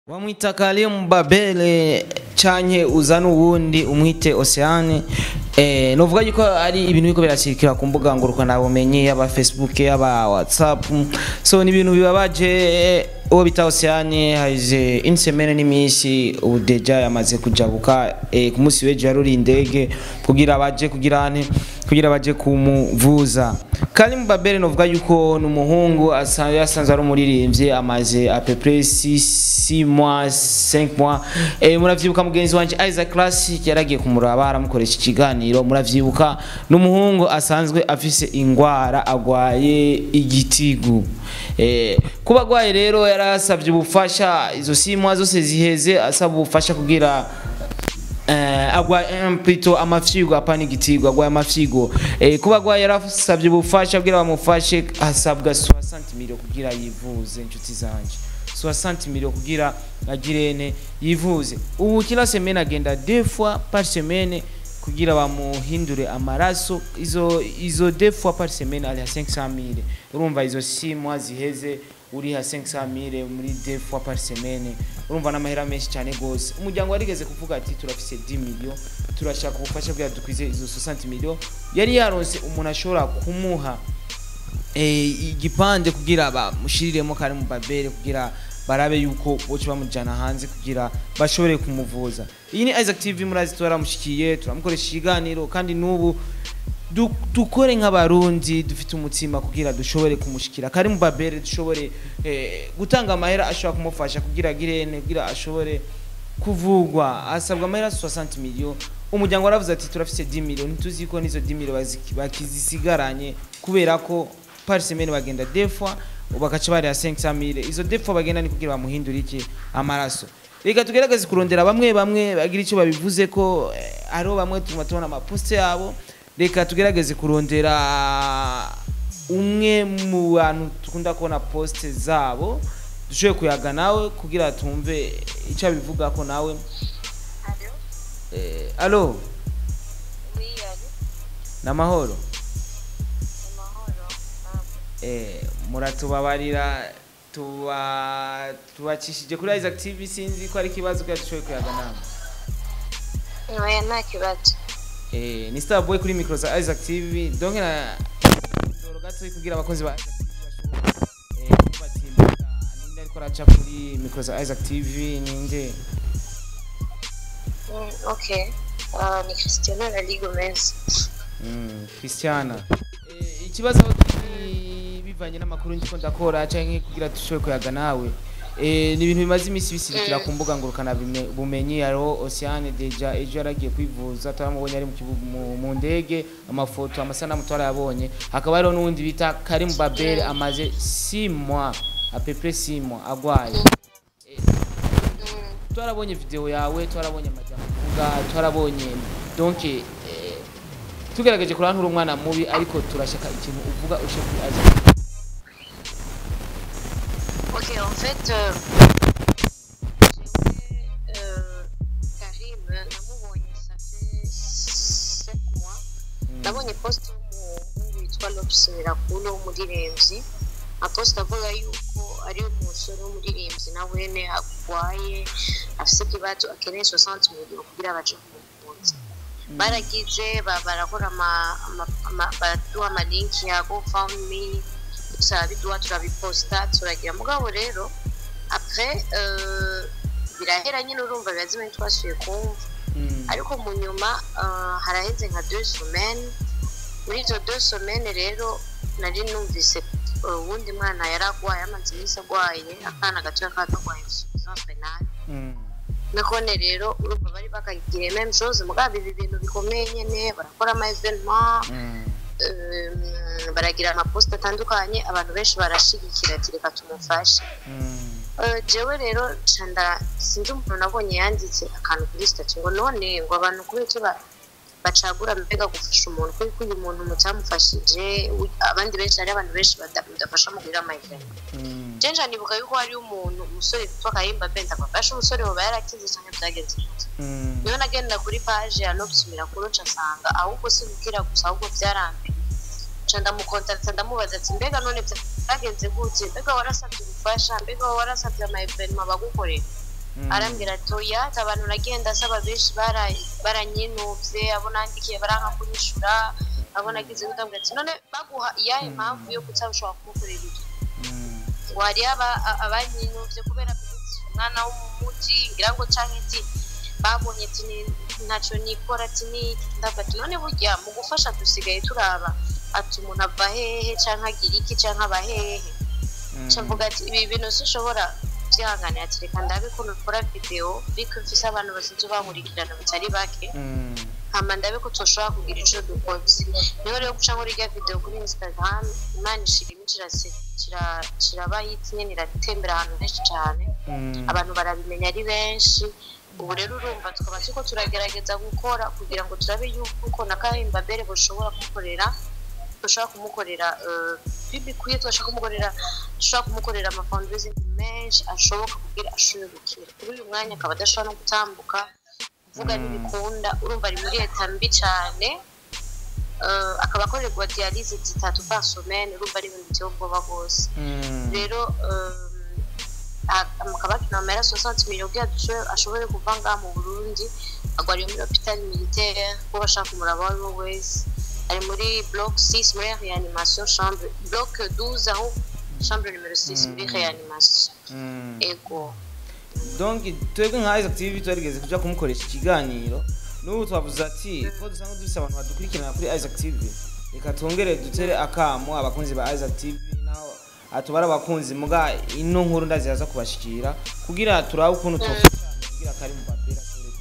wamwita Karim Babele canke uzana uwundi umwite Oceane eh novuga yuko ari ibintu biko birashirikira ku mbuga ngurukana bumenyi yaba Facebook yaba WhatsApp so ni ibintu bibabaje uwo bita Oceane haje une semaine n'imisi ubu deja yamaze kujabuka eh, ku munsi w'ejo yaruri indege kugira baje kugira ane kugira baje kumuvuza Karim Babele novuga yuko ni umuhungu asanzwe yasanzwe ari umuririmbyi amaze à peu près 6 mois 5 mois eh muravyibuka mugenzi wanje Isaac Classic yaragiye kumuraba aramukoresha ikiganiro muravyibuka n'umuhungu asanzwe afise ingwara agwaye igitigu eh kuba agwaye rero yarasavye ubufasha izo 6 mois zose ziheze asaba ubufasha kugira eh agwa plutôt amafyigo apana igitigo agwa amafyigo eh kuba agwa yarasavye ubufasha kugira bamufashe hasabwa 60 million kugira yivuze inshuti zanje 60 million kugira agirene yivuze ubu kila semaine agenda deux fois par semaine kugira bamuhindure amaraso izo izo deux fois par semaine ali 500 million urumva izo 6 mois ziheze uriha 500 mille muri deux fois par semaine urumva n'amahera menshi cyane gose umuryango warigeze kuvuga ati turafise 10 million turashaka ubufasha bwa dukwize izo 60 million yari yaronse umuntu ashobora kumuha eh igipande kugira bamushiriremo kare mu babere kugira barabe yuko boce bamujana hanze kugira bashobore kumuvuza iyi ni Isaac TV murazi twaramushikiye turamukoresha ikiganiro kandi n'ubu du- dukore nk'abarundi dufite umutima kugira dushobore kumushikira kari mu babere dushobore eh, gutanga amahera ashobora kumufasha kugira agirene kugira ashobore kuvugwa asabwa amahera 60 million umuryango waravuze ati turafise 10 million ntituzi ko nizo 10 million baziki- bakizisigaranye kubera ko par semaine bagenda deux fois bagaca bari ya 500 mille izo deux fois bagenda ni kugira bamuhindure iki amaraso reka tugerageze kurondera bamwe bamwe bagira icyo babivuze ko eh, hariho bamwe tuma tubona amaposte yabo reka tugerageze kurondera umwe mu bantu dukunda kubona poste zabo dushoboye kuyaga nawe kugira tumve icyo abivuga ko nawe Allô eh, alo Oui, allô namahoro Amahoro. Ah, eh, muratubabarira tuba tubacishije kuri Isaac TV sinzi ko ari ikibazo kugira dushoboye kuyaga nawe Oya nta kibazo. Eh, ni Starboy kuri micro za Isaac TV donc na ndoro gato kugira abakozi ba Isaac TV bashobore eh kubatimba ninde ariko araca kuri micro za Isaac TV ninde Mm, ok. Ah, ni Cristiano Lali Gomez. mm, Christiana eh, ikibazo aho turi bivanye n'amakuru ndiko ndakora canke kugira dushobore kuyaga nawe Eh, ni ibintu bimaze iminsi bisirikira ku mbuga ngurukana bime- bumenyi hariho Oceane deja ejo yaragiye kwivuza turamubonye ari mu kibuga mu- mu ndege amafoto amasanamu twarayabonye hakaba hariho n'uwundi bita Karim Babel amaze 6 mois à peu près 6 mois agwaye Mm, twarabonye video yawe twarabonye amajambo uvuga twarabonye donc eh, tugerageje kurana nturi umwana mubi ariko turashaka ikintu uvuga ushe kuri Isaac Ok, en fait, euh, j'ai euh, Karim, namubonye ça fait 7 mois. nabonye post y'umuhungu witwa Lobsimirakuru w'umuririmbyi apost avuga yuko ari umusore w'umuririmbyi na wene agwaye afise ikibazo akeneye 60 million kugira baje kumuvuza baragize ba- barakora ama- ama- ama- baraduha amalinki ya gofundme turabiduha turabiposta turagira mugabo rero après euh, birahera nyine urumva biba zimwe twasuye kumva Mm. ariko mu nyuma ah, haraheze nka deux semaines muri izo deux semaines rero nari numvise uh, uwundi mwana yari agwaye amaze iminsi agwaye akana gatoya katagwaye insuffisance renale Mm. nakone rero urumva bari bakagira même chose mugabo ibi bintu bikomeye nyene barakora ama evenement Mm. um, baragira amaposta atandukanye abantu benshi barashigikira ati reka tumufashe Mm. Eh, jewe rero canda sinzi umuntu nabonye yanditse akantu kuri stati ngo none ngo abantu kubera icyo ba- bacagura mbega gufasha umuntu kuko uyu muntu mutamufashije u- abandi benshi hari abantu benshi bada- mudafasha mu guhira amayiveni Mm. jenja nibuka yuko hariyo umuntu umusore witwa kayimba benda bafashe umusore woba yarakize cyane byagenze gute Mm. niyo nagenda kuri paje ya nobsumira kuro nsanga ahubwo si gukira gusa ahubwo byarambiwe nca ndamukontakita ndamubaza ati mbega none byagenze gute mbega warasabye ubufasha mbega warasabye ama evenema bagukorera arambwira ati oya ati abantu nagenda asaba benshi bara- baranyinuvye abo nandikiye baranka kunyishura abo nagize gutambwira ati none baguha iyahe mpamvu yo kutaba ushobora kumukorera ibyo Mm. ngo hari aba- a- abanyinuvye kubera mfite umwana wo mu muji ngira ngo canke ati babonye ati ni- ntaco nikora ati niki ndavuga ati none burya mu gufasha dusigaye turaba ati umuntu ava hehe canke agira iki canke aba hehe cavuga ati ibi bintu sinshobora byihanganira ati reka ndabe ko nukora video biko mfise abantu basinze bankurikirana batari bake Mm. hama ndabe ko tushobora kugira ico dukoze niho rero guca nkora irya video kuri instagram imana ishirimo kirase- kira- kiraba hiti nyene iratembera ahantu henshi cane Mm. abantu barabimenya ari benshi ubu rero urumva tukaba turiko turagerageza gukora kugira ngo turabe yuko na kahimba mbere bushobora kumukorera dushobora kumukorera eh, bibikwiye tugashobora kumukorera dushobora kumukorera amafundraising menshi ashoboka kugira ashobore gukira kuri uyu mwanya akaba adashobora no gutambuka kuvuga ntibikunda urumva ari muri leta mbi cyane eh, akaba akorerwa dialyse zitatu par semaine urumva ari ibintu biteye ubwoba rwose Mm. rero akabakina amera 60 million kugira dushobore ashobore kuva ngaha mu burundi agwariye muri hopital militaire ko bashaka kumuraba uwo ari we wese ari muri bloc 6 muri reanimation chambre bloc 12 aho chambre numero 6 muri reanimation Mm. ego donc twebwe nka Isaac TV twarigeze kuja kumukoresha ikiganiro n'ubu twavuze ati ko dusanga dufise abantu badukurikirana kuri Isaac TV reka twongere dutere akamo abakunzi ba Isaac TV naho atubara abakunzi muga ino nkuru ndazihaza kubashikira kugira turabe ukuntu twofashanya kugira kari mu babera ashobore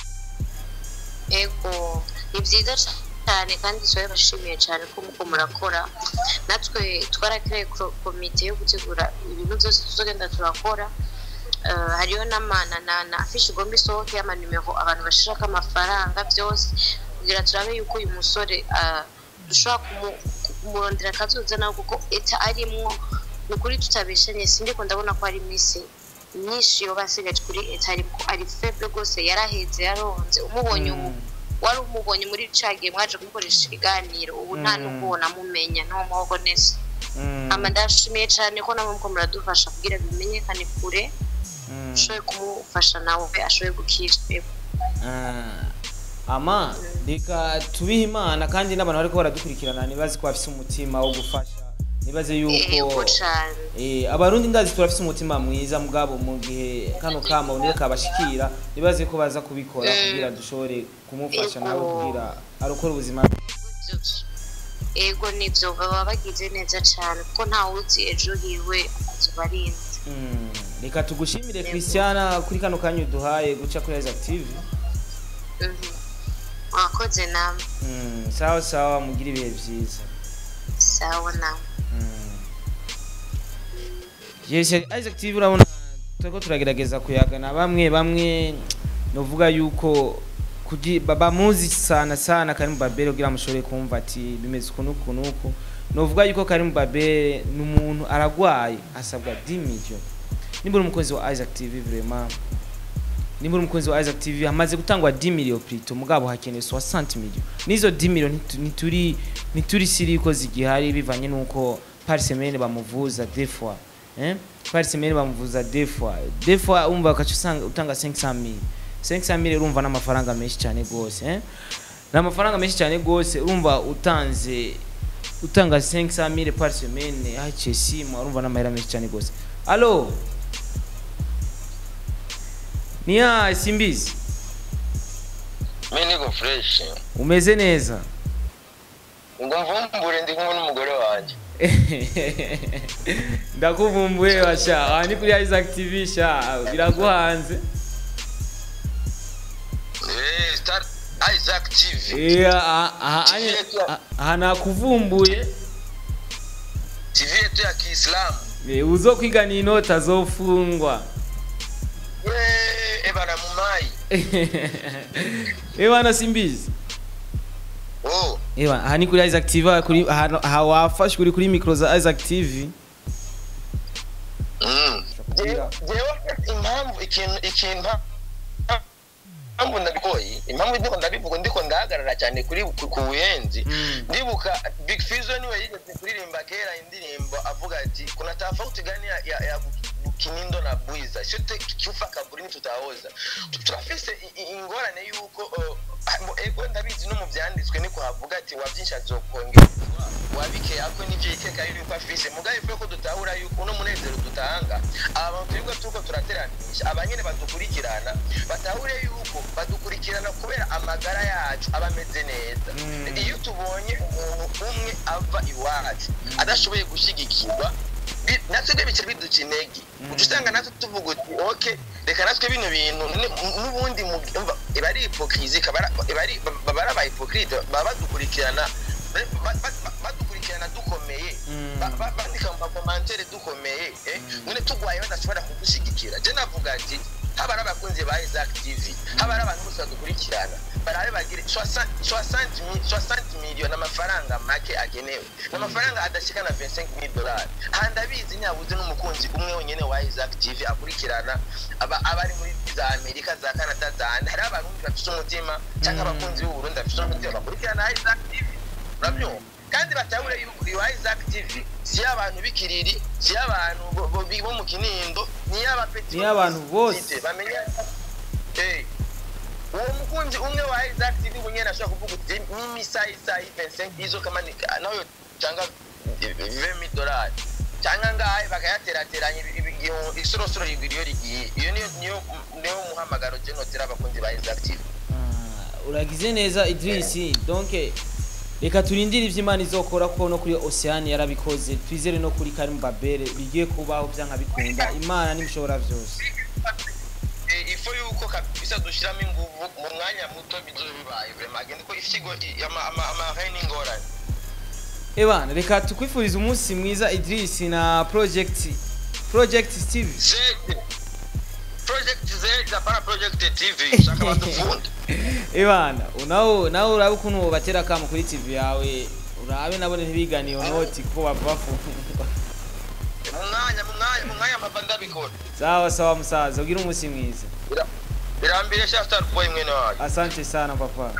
kugira. ego ni byiza cyane kandi tuba bashimiye cyane ko muko murakora natwe twarakereye komite yo gutegura ibintu byose tuzogenda turakora Eh, hariyo n'amana na na afishi igomba isohoke y'amanimero abantu bashirako amafaranga byose kugira turabe yuko uyu musore ah, dushobora kumu- kumurondera akazoza nawe kuko eta arimwo ni ukuri tutabeshanye sindiko ndabona ko ari misi myinshi yoba asigaje kuri eta ariko ari feble rwose yaraheze yaronze umubonye ubu wari umubonye muri ca gihe mwaje kumukoresha ikiganiro ubu nta Mm. n'ubwo namumenya nta muhogo neza Mm, ama ndashimiye cyane ko namwe muko muradufasha kugira bimenyekane kure mm. ushoboye kumufasha nawe ashoboye gukira Ah, ama reka tubihe imana kandi n'abantu bariko baradukurikirana nibazi ko bafise umutima wo gufasha nibaze yuko yego cyane Eh, abarundi ndazi turafise umutima mwiza mugabo mu gihe kano kama niyo kabashikira nibaze ko baza kubikora Mm. kugira dushobore kumufasha nawe Ego. kugira arokora ubuzima yego nibyo baba bagize neza cyane kuko ntawe uzi ejo hiwe azuba arinze Mm, reka tugushimire Yego. christiana kuri kano kanya uduhaye guca kuri Isaac TV Mhm. mwakoze namwe Mm, sawa sawa mugire ibihe vyiza sawa namwe Yes, Isaac TV urabona turiko turagerageza kuyagana bamwe bamwe novuga yuko kugi bamuzi sana sana Karim Babere kugira mushobore kumva ati bimeze ukuntu ukuntu uku novuga yuko Karim Babere ni umuntu aragwaye asabwa 10 million nimba uri umukozi wa Isaac TV vraiment nimba uri umukozi wa Isaac TV hamaze gutangwa 10 million plutôt mugabo hakenewe 60 million nizo 10 million ntitu- ntituri ntituri siri ko zigihari bivanye nuko par semaine bamuvuza des fois hein par semaine bamuvuza des fois des fois umva ukaca usanga utanga 500 mille 500 mille urumva n'amafaranga menshi cyane gose hein n'amafaranga menshi cyane gose urumva utanze utanga 500 mille par semaine haciye simu urumva n'amahera menshi cyane gose allo niya simbizi mi niko fresh umeze neza ngo mvumbure ndi kumwe n'umugore wanjye ndakuvumbuye basha aha ni kuri Isaac TV sha biraguhanze Eh, Star Isaac TV Eh, aha- aha anye- aha- aha nakuvumbuye TV yetu ya Kiislamu Eh, uzo kwiga ni inota azofungwa Eh, ebana mumai ewana simbizi oh ewa aha ni kuri Isaac TV aha kuri aha aha wafashwe uri kuri micro za Isaac TV mm. Kugira- jewe impamvu ikintu ikintu impamvu ndabikoye impamvu ndiko ndabivuga ndiko ndahagarara cyane kuri ku ku buyenzi Mm. ndibuka big fizo niwe yigeze kuririmba kera indirimbo avuga ati kuna tofauti gani ya, ya, ya kinindo na bwiza chote kiufa kaburi ntitutahoza Tu- turafise i- i- ingorane yuko uh, mo- ego ndabizi no mu vyanditswe niko havuga ati wavyinshi azokongerezwa wabike ako nivyo iteka yuko afise mugabe ivuye ko dutahura yuko uno munezero dutanga aba bantu twebwe turiko turateranisha abanyene badukurikirana batahure yuko badukurikirana kubera amagara yacu aba ameze neza Mm. iyo tubonye umuntu umwe ava iwacu adashoboye gushyigikirwa bi- natwe rero bica biduca intege uca usanga natwe tuvuga uti oke reka natwe bino bintu ni- n'ubundi mu- umva, iba ari hipokirizi ikaba ari- iba ari- baba ari abahipokrite baba badukurikirana ba- ba- ba- badukurikirana dukomeye Mm. ba- ba- bandika mu makomantere dukomeye eh, none tugwaye badashobora kudushyigikira je navuga ati haba ari abakunzi ba Isaac TV haba ari abantu bose badukurikirana barabe bagire 60 miliyoni amafaranga make agenewe ni amafaranga adashika na 25 mil dolari aha ndabizi nyabuze n'umukunzi umwe wenyene wa Isaac TV akurikirana aba aba ari muri za Amerika za Canada za handi hari abarundi bafite umutima cyangwa Mm. abakunzi b'u Burundi bafite umutima bakurikirana Isaac TV urabyumva kandi batahure yuko iyo Isaac TV si y'abantu b'ikiriri si y'abantu bo- bo bo mu kinindo ni y'abapeti Ni y'abantu bose. bamenya Eh, uwo mukunzi umwe wa Isaac TV bunyene ashobora kuvuga uti mimi sai sai 25 izo kama ni nayo cyangwa 20 dolari cyangwa ngahe bakayaterateranya isorosoro iyo rigiye iyo niyo niyo niyo muhamagaro je notera abakunzi ba Isaac TV Ah, uragize neza Idris donc reka turindire ivyo Imana izokora ko no kuri Oceane yarabikoze twizere no kuri Karim Babere bigiye kubaho byanka bikunda Imana nimshobora vyose Eh, ifo yuko kabisa dushiramo inguvu mu mwanya muto bizobe bibaye vraiment agende ko ifigo amahene ingorane Ebana reka tukwifurize umunsi mwiza Idris na project project Steve Z project Z apana project TV shaka badufunda Ebana unawo nawe urabe ukuntu batera kamo kuri TV yawe urabe nabone ntibigane iyo noti kuko babafu mu mwanya mu mwanya mu mwanya mpava ndabikora sawa sawa musaza ugira umunsi mwiza Bira- birambire sha star boy mwene wacu asante sana papa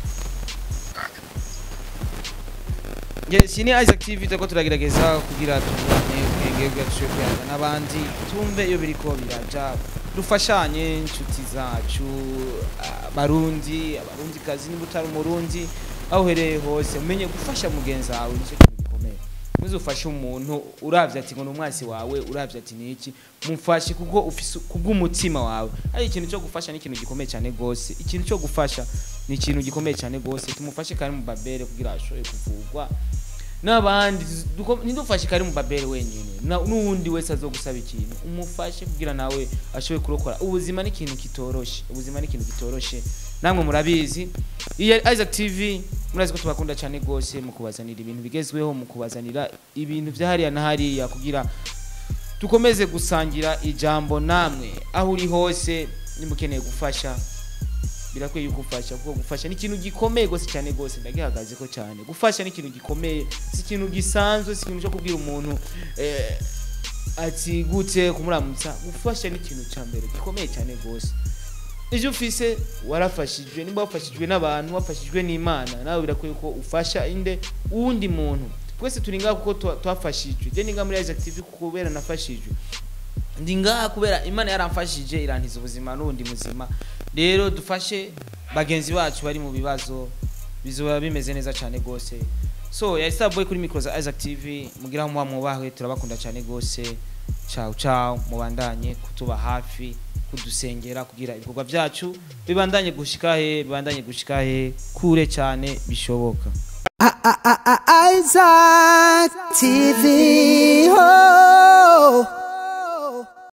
Yes, ni Isaac TV turiko turagerageza kugira tubone ubwenge bwacu kuyaga n'abandi tumve iyo biriko biraja dufashanye inshuti zacu abarundi abarundi kazi niba utari umurundi aho uhereye hose umenye gufasha mugenzi wawe nicyo kintu gikomeye muze ufashe umuntu uravye ati ngo ni umwasi wawe uravye ati ni iki mufashe kuko ufise kubw'umutima wawe ari ikintu cyo gufasha ni ikintu gikomeye cyane gose ikintu cyo gufasha ni ikintu gikomeye cyane gose tumufashe kari mu babere kugira ashobore kuvugwa n'abandi duko- ntidufashe kari mu babere wenyine na- n'uwundi wese azogusaba ikintu umufashe kugira nawe ashobore kurokora ubuzima ni ikintu kitoroshe ubuzima ni ikintu kitoroshe namwe murabizi iyo Isaac TV murazi ko tubakunda cyane gose mu kubazanira ibintu bigezweho mu kubazanira ibintu vya hariya na hariya kugira dukomeze gusangira ijambo namwe aho uri hose nimba ukeneye gufasha birakwiye yuko ufasha kuko gufasha ni ikintu gikomeye gose cyane gose ndagihagaze ko cyane gufasha ni ikintu gikomeye si ikintu gisanzwe si ikintu cyo kubwira umuntu eh, ati gute kumuramutsa gufasha ni ikintu cya mbere gikomeye cyane gose ivyo ufise warafashijwe nimba wafashijwe n'abantu wafashijwe n'imana nawe birakwiye ko ufasha inde uwundi muntu twese turi ngaha kuko twa- twafashijwe je ni ngaha muri Isaac TV kubera nafashijwe ndi ngaha kubera imana yaramfashije irantiza ubuzima n'ubundi muzima rero dufashe bagenzi bacu bari mu bibazo bizoba bimeze neza cyane gose so ya Starboy kuri micro za Isaac TV mugira muba mwubahwe turabakunda cyane gose ciao ciao mubandanye kutuba hafi kudusengera kugira ibikorwa byacu bibandanye gushika he bibandanye gushika he kure cyane bishoboka Isaac TV.